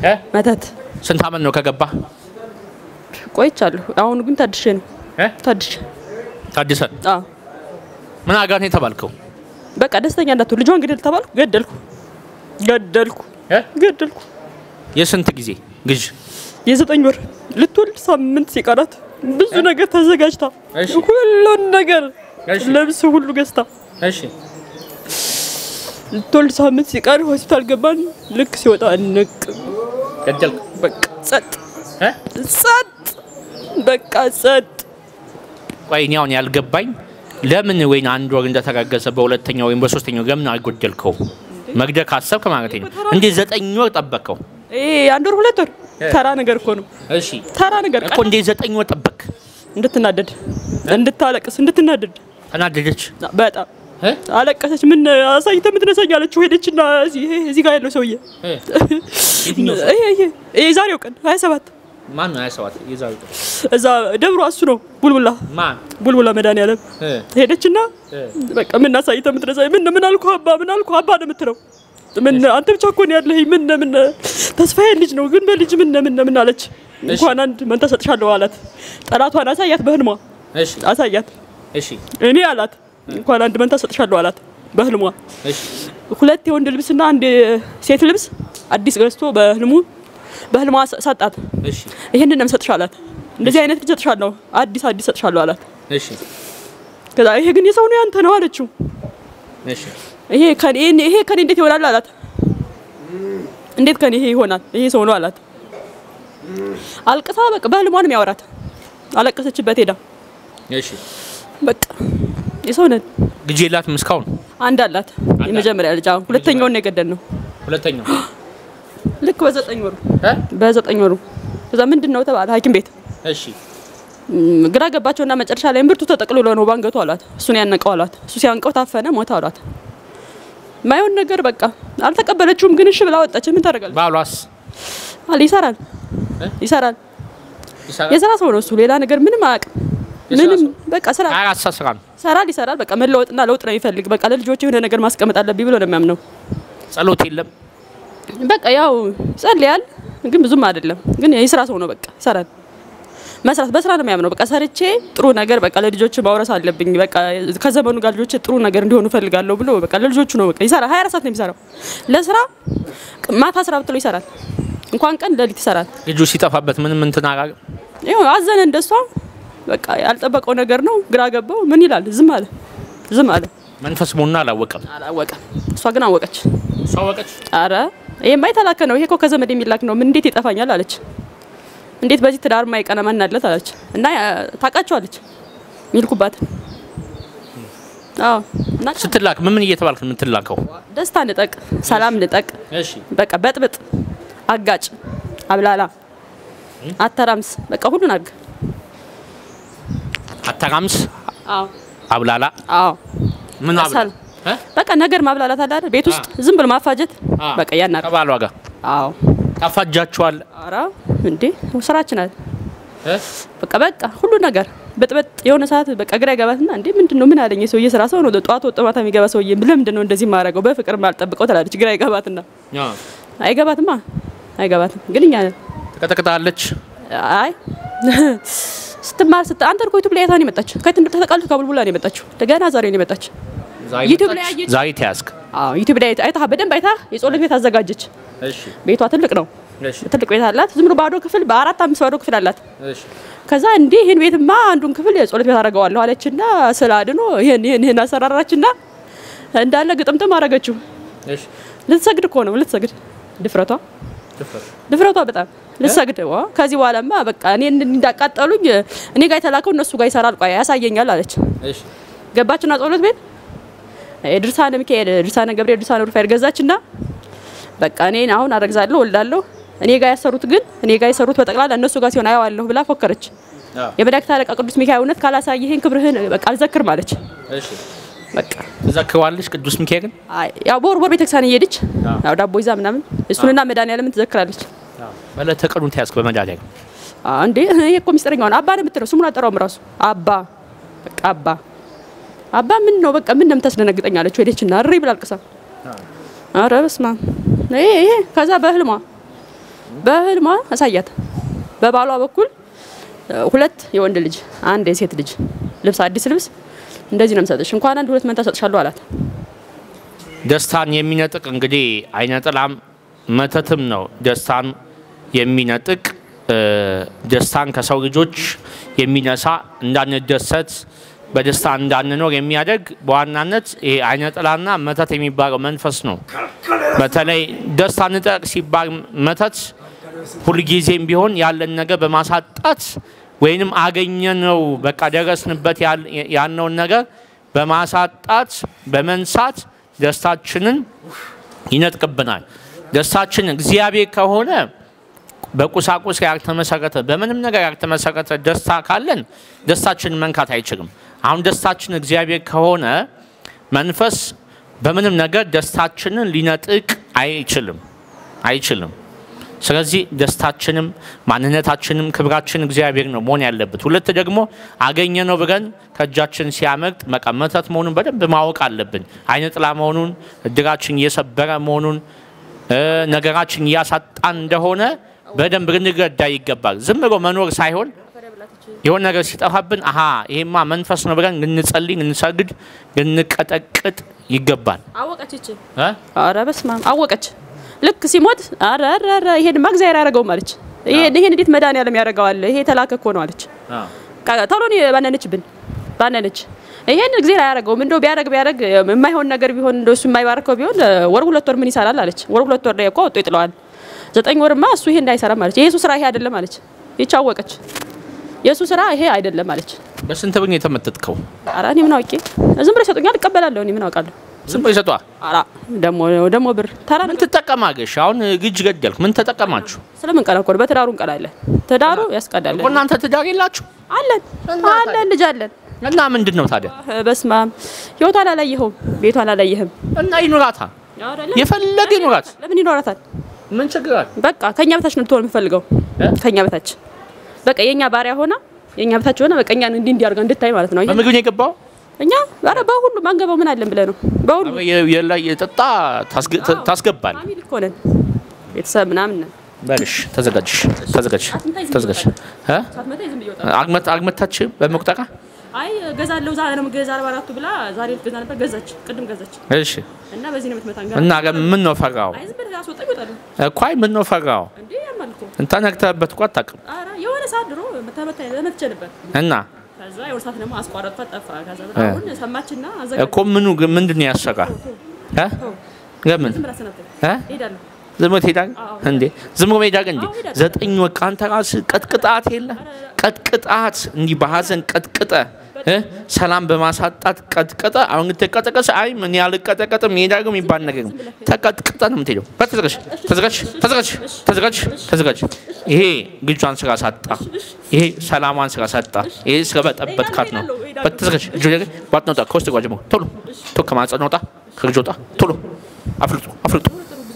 እ? መተት ስንት አመት ነው ከገባ? ቆይቻለሁ። አሁን ግን ታድሼ ነው እ? ታድሼ። ታድሰ አዎ ምን አጋር ነው የተባልከው? በቃ ደስተኛ እንዳትሆን ልጇን ግደል ተባልኩ፣ ገደልኩ ገደልኩ እ? ገደልኩ። የስንት ጊዜ ግዥ? የዘጠኝ ወር ልትወልድ ሳምንት ሲቀራት ብዙ ነገር ተዘጋጅታ እሺ። ሁሉን ነገር እሺ። ልብስ ሁሉ ገዝታ እሺ ልትወልድ ሳምንት ሲቀር ሆስፒታል ገባን። ልክ ሲወጣ ንቅ ገደልክ? በቃ ጸጥ እ? ጸጥ በቃ ጸጥ። ቆይ እኔ አሁን ያልገባኝ ለምን ወይን አንድ ወር እንደተጋገዘ በሁለተኛው ወይም በሶስተኛው ለምን አልጎደልከው? መግደል ካሰብክ ማለት ነው። እንዴት ዘጠኝ ወር ጠበቅከው? ይሄ አንድ ወር ሁለት ወር ተራ ነገር እኮ ነው። እሺ ተራ ነገር እኮ እንዴት ዘጠኝ ወር ጠበቅ? እንድትናደድ እንድታለቅስ እንድትናደድ ተናደደች? በጣም እ? አለቀሰች። ምን አሳይተ ምትነሳኝ አለችው። ሄደችና እዚህ ይሄ እዚህ ጋር ያለው ሰውዬ እ? የትኛው ሰው? ይሄ ይሄ ይሄ የዛሬው ቀን ሀያ ሰባት ማን ነው ያሰባት? የዛሬው ቀን እዛ ደብሮ እሱ ነው ቡልቡላ ማን? ቡልቡላ መድኃኒዓለም እ? ሄደችና እ? በቃ ምን አሳይተ ምትነሳኝ ምን ምን አልኩ አባ ምን አልኩ አባ ነው የምትለው ምን አንተ ብቻ እኮ ነው ያለህ ምን ምን ተስፋዬ ልጅ ነው ግን በልጅ ምን ምን ምን አለች። እንኳን አንድ መንታ ሰጥሻለሁ አላት። ጠላቷን አሳያት በህልሟ እሺ አሳያት። እሺ እኔ አላት እንኳን አንድ መንታ ሰጥሻለሁ አላት በህልሟ እሺ ሁለት የወንድ ልብስና አንድ ሴት ልብስ አዲስ ገዝቶ በህልሙ በህልሟ ሰ- ሰጣት። እሺ ይሄንን ነው የምሰጥሽ አላት። እንደዚህ አይነት ልጅ ሰጥሻለሁ አዲስ አዲስ ሰጥሻለሁ አላት። እሺ ከዛ ይሄ ግን የሰው ነው ያንተ ነው አለችው። እሺ ይሄ ከኔ ይሄ ከኔ እንዴት ይሆናል አላት። እንዴት ከኔ ይሄ ይሆናል ይሄ ሰው ነው አላት። አልቅሳ በቃ በህልሟ ነው የሚያወራት። አለቀሰችበት ሄዳ እሺ በቃ የሰው ነን። ልጅ የላትም እስካሁን? አንድ አላት የመጀመሪያ ልጅ አሁን ሁለተኛውን ነው የገደል ነው ሁለተኛው ልክ በዘጠኝ ወሩ እ? በዘጠኝ ወሩ ከዛ ምንድን ነው ተባለ ሐኪም ቤት እሺ ም፣ ግራ ገባቸውና መጨረሻ ላይ እምብርቱ ተጠቅልሎ ነው ባንገቱ አሏት። እሱን ያነቀው አሏት። እሱ ሲያንቀው ታፈነ ሞተ አሏት። ማየውን ነገር በቃ አልተቀበለችውም፣ ግን እሺ ብላ ወጣች። ምን ታደርጋለች? ባሏስ አለ ይሰራል እ? ይሰራል። ይሰራል? የስራ ሰው ነው እሱ፣ ሌላ ነገር ምንም አያውቅም። የስራ ምንም ሰው? በቃ ስራ ሀያ አራት ሰዓት ስራ ነው። ይሰራል ይሰራል። በቃ መለወጥና ለውጥ ነው የሚፈልግ። በቃ ለልጆች የሆነ ነገር ማስቀመጥ አለብኝ ብሎ ነው የሚያምነው። ጸሎት የለም። በቃ ያው ጸልያል፣ ግን ብዙም አይደለም። ግን የስራ ሰው ነው። በቃ ይሰራል። መስራት በስራ ነው የሚያምነው። በቃ ሰርቼ ጥሩ ነገር በቃ ለልጆች ማውረስ አለብኝ። በቃ ከዘመኑ ጋር ልጆች ጥሩ ነገር እንዲሆኑ እፈልጋለሁ ብሎ በቃ ለልጆቹ ነው በቃ ይሰራል። 24 ሰዓት ነው የሚሰራው። ለስራ ማታ ስራ ብትለው ይሰራል። እንኳን ቀን ሌሊት ይሰራል። ልጁ ሲጠፋበት ምንም እንትን አላለ። ይኸው አዘነ እንደሷ። በቃ ያልጠበቀው ነገር ነው። ግራ ገባው። ምን ይላል? ዝም አለ። ዝም አለ። መንፈስ መሆኑን አላወቀም። አላወቀም። እሷ ግን አወቀች። እሷ አወቀች። አረ ይሄማ የተላከ ነው። ይሄ እኮ ከዘመድ የሚላክ ነው። ምን እንዴት ይጠፋኛል አለች። እንዴት በዚህ ትዳር ማይቀና ማናለት አለች። እና ያ- ታውቃቸዋለች ሚልኩባትን። አዎ እና ስትላክ ምን ምን እየተባልክ ነው የምትላከው? ደስታ ንጠቅ፣ ሰላም ንጠቅ፣ እሺ በቃ በጥብጥ፣ አጋጭ፣ አብላላ፣ አተራምስ፣ በቃ ሁሉን አድርግ። አተራምስ፣ አዎ አብላላ አዎ ምን አብላ ሰል- እ? በቃ ነገር ማብላላት አለ አይደል? ቤት ውስጥ ዝም ብሎ ማፋጀት አ፣ በቃ ያናር ከባሏ ጋር አዎ ታፋጃችኋል? ኧረ እንዴ ስራችን አለ እ? በቃ በቃ ሁሉ ነገር በጥበጥ የሆነ ሰዓት በቃ ግራ ይገባትና እንዴ ምንድን ነው ምን አለኝ የሰውዬ ስራ ሰው ነው ጠዋት ወጥ ማታ የሚገባ ሰውዬ ለምንድን ነው እንደዚህ የማደርገው በፍቅር ማልጠብቀው ትላለች ግራ ይገባትና አ፣ አይገባትማ አይገባትም ግን እኛ ትቀጠቅጣለች። አይ ስትማር ስት አንተ እኮ ዩቱብ ላይ አይታ ነው የመጣችው ከየት እንደተቃሉ ከቡልቡላ ነው የመጣችው ገና ዛሬ ነው የመጣችው ዛሬ ዩቲዩብ ላይ መጣች፣ አየች። ዛሬ ተያዝክ። አዎ ዩቱብ ላይ አይታ በደንብ አይታ የጸሎት ቤት አዘጋጀች እሺ ቤቷ ትልቅ ነው እሺ ትልቅ ቤት አላት ዝም ብሎ ባዶ ክፍል በአራት አምስት ባዶ ክፍል አላት እሺ ከዛ እንዴ ይህን ቤትማ አንዱን ክፍል የጸሎት ቤት አደርገዋለሁ አለችና ስለ አድኖ ይህን ይህን ይህን አሰራራችና እንዳለ ግጥምጥም አደረገችው። እሺ ልትሰግድ እኮ ነው ልትሰግድ። ድፍረቷ ድፍረት ድፍረቷ በጣም ልትሰግድ። ዋ ከዚህ በኋላማ በቃ እኔ እንዳቃጠሉኝ እኔ ጋር የተላከው እነሱ ጋር ይሰራል፣ ቆይ ያሳየኛል አለች። እሺ ገባችና ጸሎት ቤት ድርሳነ ሚካኤል፣ ድርሳነ ገብርኤል፣ ድርሳነ ሩፋኤል ገዛችና በቃ እኔን አሁን አረግዛለሁ ወልዳለሁ እኔ ጋር ያሰሩት ግን እኔ ጋር የሰሩት በጠቅላላ እነሱ ጋር ሲሆን አየዋለሁ ብላ ፎከረች። አዎ የመላእክት አለቃ ቅዱስ ሚካኤል እውነት ካላሳየህን ክብርህን በቃ አልዘክርም አለች። እሺ በቃ ትዘክረዋለች ቅዱስ ሚካኤልን? አይ ያው በወር በወር ቤተክርስቲያን እየሄደች አዎ። ያው ዳቦ ይዛ ምናምን እሱንና መድኃኒዓለምን ትዘክራለች። አዎ በዕለተ ቀኑ ተያዝክ በመድኃኒዓለም አዎ እንዴ ይሄ እኮ ሚስጥረኛው ነው። አባ ነው የምትለው ስሙን አጠራውም ራሱ አባ በቃ አባ አባ ምን ነው በቃ ምን ነው የምታስደነግጠኝ አለች። ሄደችና እሪ ብላ አልቅሳ ኧረ በስመ አብ ይሄ ይሄ ከዛ በህልሟ በህልሟ አሳያት። በባሏ በኩል እ፣ ሁለት የወንድ ልጅ አንድ የሴት ልጅ ልብስ አዲስ ልብስ እንደዚህ ነው የምሰጥሽ፣ እንኳን አንድ ሁለት መንታ ሰጥሻለሁ አላት። ደስታን የሚነጥቅ እንግዲህ አይነ ጥላም መተትም ነው። ደስታን የሚነጥቅ እ፣ ደስታን ከሰው ልጆች የሚነሳ እንዳንደሰት በደስታ እንዳንኖር የሚያደርግ በዋናነት ይሄ አይነ ጥላና መተት የሚባለው መንፈስ ነው። በተለይ ደስታ ንጠቅ ሲባል መተት ሁልጊዜም ቢሆን ያለን ነገር በማሳጣት ወይንም አገኘነው በቃ ደረስንበት ያል- ያልነውን ነገር በማሳጣት በመንሳት ደስታችንን ይነጥቅብናል። ደስታችን እግዚአብሔር ከሆነ በቁሳቁስ ያልተመሰረተ በምንም ነገር ያልተመሰረተ ደስታ ካለን ደስታችንን መንካት አይችልም። አሁን ደስታችን እግዚአብሔር ከሆነ መንፈስ በምንም ነገር ደስታችንን ሊነጥቅ አይችልም አይችልም። ስለዚህ ደስታችንም ማንነታችንም ክብራችን እግዚአብሔር ነው መሆን ያለበት። ሁለት ደግሞ አገኘ ነው ብለን ከእጃችን ሲያመልጥ መቀመተት መሆኑን በደንብ ማወቅ አለብን። አይነ ጥላ መሆኑን እድራችን እየሰበረ መሆኑን እ፣ ነገራችን እያሳጣን እንደሆነ በደንብ ልንረዳ ይገባል። ዝም ብሎ መኖር ሳይሆን የሆነ ነገር ሲጠፋብን አሀ ይሄማ መንፈስ ነው ብለን ልንጸልይ፣ ልንሰግድ፣ ልንቀጠቅጥ ይገባል። አወቀች ይች እ? አረ በስመ አብ አወቀች። ልክ ሲሞት አረ አረ አረ ይሄንማ እግዚአብሔር ያደረገውም አለች። ይሄን ይሄን እንዴት መድኃኒዓለም ያደርገዋል? ይሄ የተላከ እኮ ነው አለች። ቃ- ቶሎ ነው ባነነችብን ባነነች። ይሄን እግዚአብሔር አያደርገውም። እንደው ቢያደርግ ቢያደርግ የማይሆን ነገር ቢሆን እንደው እሱ የማይባርከው ቢሆን ወር ሁለት ወር ምን ይሰራል አለች። ወር ሁለት ወር ላይ እኮ ወጥቶ ይጥለዋል። ዘጠኝ ወርማ እሱ ይሄ እንዳይሰራም አለች። የሱ ስራ ይሄ አይደለም አለች። ይች አወቀች። የሱ ስራ ይሄ አይደለም አለች። በስንት ብር ነው የተመተትከው? ኧረ እኔ ምን አውቄ ዝም ብሎ ይሰጡኛል፣ እቀበላለሁ። እኔ ምን አውቃለሁ? ዝም ብሎ ይሰጧል። ኧረ ደሞ ደሞ ብር ተራ ምን ትጠቀማገሽ? አሁን ግጅ ገደልክ። ምን ተጠቀማችሁ? ስለምን ቀና እኮ ነው። በትዳሩ እንቀላለን። ትዳሩ ያስቀዳል። እኮ እናንተ ትዳር የላችሁ አለን አለን ልጅ አለን። እና ምንድን ነው ታዲያ? በስመ አብ ህይወቷን አላየኸውም፣ ቤቷን አላየህም። እና ይኑራታ፣ የፈለገ ይኑራት። ለምን ይኖራታል? ምን ችግር አለ? በቃ ከኛ በታች ነው ልትሆን የምፈልገው። እ? ከኛ በታች በቃ የኛ ባሪያ ሆና የኛ በታች ሆና በቃ እኛን እንዲህ እንዲህ አድርጋ እንድታይ ማለት ነው። ይሄ በምግብ ነው የገባው። እኛ ኧረ በሁሉ ማንገባው ምን አለን ብለህ ነው። በሁሉ የላይ የጠጣ ታስገ- ታ- ታስገባል። ፋሚሊ እኮ ነን፣ ቤተሰብ ምናምን ነን። በልሽ ተዘጋጅ፣ ተዘጋጅ፣ ተዘጋጅ። እ? ሳትመታ ዝም ብዬ ወጣ አግመት አግመታች በመቁጠቃ አይ ገዛለሁ ዛሬ ነው ገዛ አርባ አራቱ ብላ ዛሬ ልትገዛ ነበር ገዛች፣ ቅድም ገዛች እሺ። እና በዚህ ነው የምትመታን። እና ምን ነው ፈራው? አይ ዝም ብለህ አስወጣ ይወጣሉ እኮ አይ ምን ነው ፈራው? እንዴ ያማል እኮ እንታ ነግተህበት እኮ አታውቅም። ኧረ የሆነ ሰዓት ድሮ መታመታ መትቼ ነበር። እና ከዛ የሆነ ሰዓት ደግሞ አስቋረጥኳት ጠፋ። ከዛ በኋላ አሁን ሰማችና አዘጋ እኮ ምኑ ግን ምንድን ነው ያሰራ? እ? ለምን ዝም ብላ ሰናብተኝ እ? እሄዳለሁ። ዝም ብሎ ትሄዳለህ እንዴ? ዝም ብሎ ሄዳለህ እንዴ? አዎ፣ እሄዳለሁ። ዘጠኝ ወር አንተ ራስህ ቀጥቅጣት የለ ቀጥቅጣት፣ እንዲህ በሀዘን ቀጥቅጠ እ? ሰላም በማሳጣት ቀጥቅጠ። አሁን ትቀጠቀስ አይ ምን ያልቀጠቀጥም እሄዳለሁ የሚባል ነገር ነው። ተቀጥቅጠ ነው የምትሄደው። በል ተዘጋጅ፣ ተዘጋጅ፣ ተዘጋጅ፣ ተዘጋጅ፣ ተዘጋጅ። ይሄ ልጇን ስራ ሳጣ፣ ይሄ ሰላሟን ስራ ሳጣ፣ ይሄ ስራ በጠበጥካት ነው። በል ተዘጋጅ። እጆ ላይ ቧጥ ነውጣ፣ ከውስጥ ጓ ጀምሮ ቶሎ ቶ ከማጸን ወጣ፣ ከልጅ ወጣ፣ ቶሎ አፍልጡ፣ አፍልጡ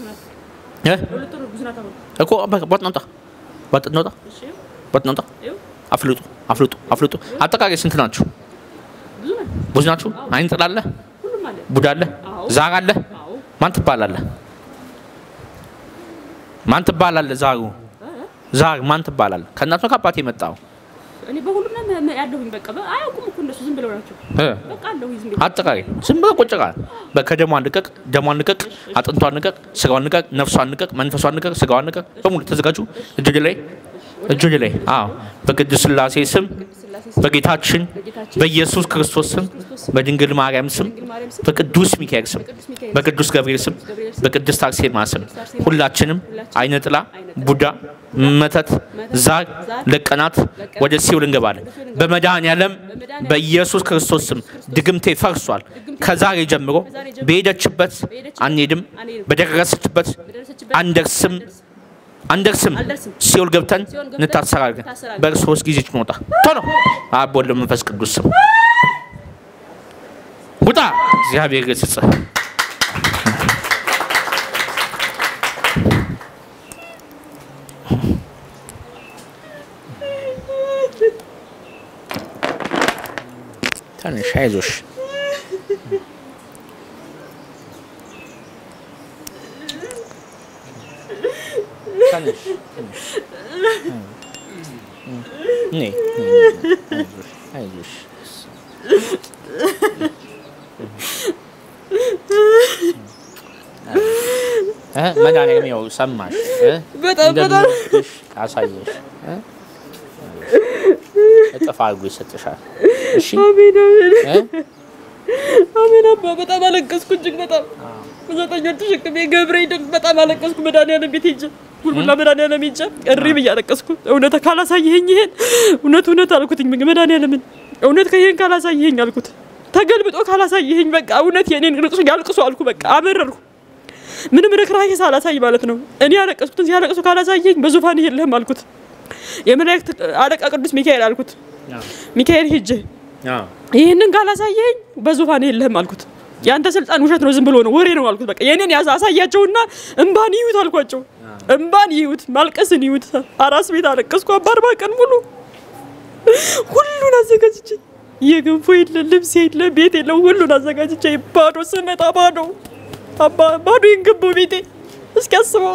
እ? ሁለት ወር ብዙ ናት አሁን። እኮ በቃ ቧጥ ነውጣ፣ ቧጥ ነውጣ፣ እሺ ቧጥ ነውጣ። ይኸው አፍልጡ አፍልጡ አፍልጡ። አጠቃላይ ስንት ናችሁ? ብዙ ናት። ብዙ ናችሁ? አይን ጥላለ፣ ሁሉም አለ። ቡዳ አለ፣ አዎ። ዛር አለ። አዎ ማን ትባላለህ? ማን ትባላለህ? ዛሩ ዛር ማን ትባላለህ? ከእናት ነው ከአባት የመጣው? እኔ በሁሉም ነው ም- ያለሁኝ። በቃ በ- አያውቁም እኮ እነሱ ዝም ብለው ናቸው። እ? በቃ አለሁኝ ዝም ብዬ አጠቃላይ ዝም ብለህ ቁጭ ቃል ከደሟን ልቀቅ፣ ደሟን ልቀቅ፣ አጥንቷን ልቀቅ፣ ስጋዋን ልቀቅ፣ ነፍሷን ልቀቅ፣ መንፈሷን ልቀቅ፣ ስጋዋን ልቀቅ። በሙሉ ተዘጋጁ። እጆች ላይ እጆች ላይ አዎ፣ በቅድስት ሥላሴ ስም በጌታችን በኢየሱስ ክርስቶስ ስም በድንግል ማርያም ስም በቅዱስ ሚካኤል ስም በቅዱስ ገብርኤል ስም በቅድስት አርሴማ ስም ሁላችንም አይነ ጥላ፣ ቡዳ፣ መተት፣ ዛር ለቀናት ወደ ሲኦል እንገባለን። በመድኃኔዓለም በኢየሱስ ክርስቶስ ስም ድግምቴ ፈርሷል። ከዛሬ ጀምሮ በሄደችበት አንሄድም፣ በደረሰችበት አንደርስም አንደርስም። አልደርስም። ሲኦል ገብተን ሲኦል ገብተን እንታሰራለን። እንታሰራለን። በሶስት ጊዜ ሞጣ ቶሎ አብ ወልድ መንፈስ ቅዱስ ስም ውጣ። እግዚአብሔር ገስጽ ትንሽ አይዞሽ። ተነሽ ነይ አይዞሽ እ መድኃኒዓለም ያው ሰማሽ እ በጣም በጣም እንደምወድሽ አሳየሽ እ እጥፍ አድርጎ ይሰጥሻል። እሺ አሜን አሜን እ አሜን አባ በጣም አለቀስኩ እጅግ በጣም ዘጠኝ ወር ተሸክሜ ገብርኤልን በጣም አለቀስኩ። መድኃኒዓለም ቤት ሄጄ ሁሉና መድኃኒዓለም ሄጄ እሪ ብዬ አለቀስኩ። እውነት ካላሳየኸኝ ይሄን እውነት እውነት አልኩትኝ መድኃኒዓለምን እውነት ከይሄን ካላሳየኸኝ አልኩት። ተገልብጦ ካላሳየኸኝ በቃ እውነት የኔን ልቅሶ ያልቅሱ አልኩ። በቃ አመረርኩ። ምንም ርክራሄ ሳላሳይ ማለት ነው። እኔ ያለቀስኩትን ሲያለቅሱ ካላሳየኝ በዙፋን የለህም አልኩት። የመላእክት አለቃ ቅዱስ ሚካኤል አልኩት። ሚካኤል ሄጄ አዎ ይህንን ካላሳየኝ በዙፋን የለህም አልኩት። የአንተ ስልጣን ውሸት ነው፣ ዝም ብሎ ነው፣ ወሬ ነው አልኩት። በቃ የኔን ያዛ አሳያቸውና እምባን ይዩት አልኳቸው። እምባን ይዩት፣ ማልቀስን ይዩት። አራስ ቤት አለቀስኩ አባ አርባ ቀን ሙሉ ሁሉን አዘጋጅቼ የገንፎ የለ ልብስ የለ ቤት የለ ሁሉን አዘጋጅቼ ባዶ ስመጣ ባዶ አባ ባዶ ይንገባው ቤቴ እስኪ አስበው።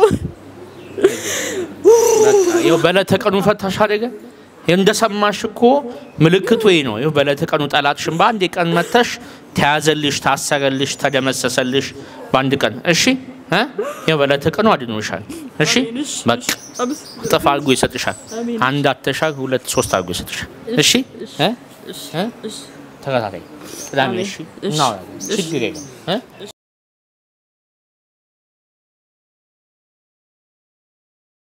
በቃ ይኸው በዕለተ ቀኑ ፈታሽ አደገ። ይኸው እንደሰማሽ እኮ ምልክቱ ይህ ነው። ይኸው በዕለተ ቀኑ ጠላትሽን በአንድ ቀን መተሽ ተያዘልሽ፣ ታሰረልሽ፣ ተደመሰሰልሽ በአንድ ቀን። እሺ እ ይኸው በዕለተ ቀኑ አድኖሻል። እሺ በቃ እጥፍ አድርጎ ይሰጥሻል። አንድ አተሻል፣ ሁለት ሶስት አድርጎ ይሰጥሻል። እሺ እ እ ተከታታይ ቅዳሜ እሺ እናወራለን። ችግር የለም እ